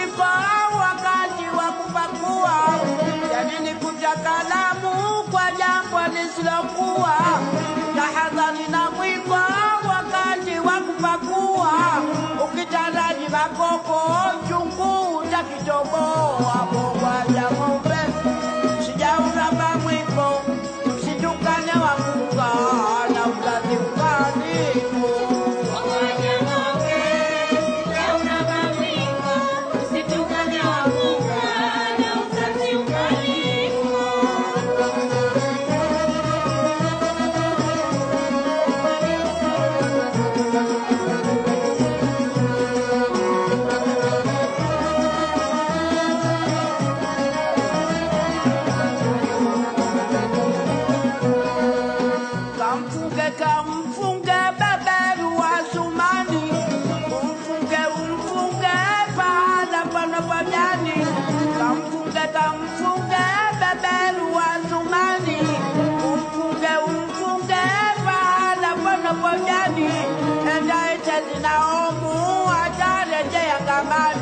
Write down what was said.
mwiko wakati wa kupakua, yanini kuja kalamu kwa jambo lisilokuwa. Tahadhari na mwiko wakati wa kupakua, ukitaraji makopo chungu utakitoboa. Bogwaja ng'ombe sijauramba mwiko, msitukane wakunga na uzazi ukalimu. Kamfunge kamfunge beberu wa Sumani, umfunge umfunge pahala pana pajani. Kamfunge kamfunge beberu wa Sumani, umfunge umfunge pahala pana pajani. Enda ite zinaomu atarejea kamani.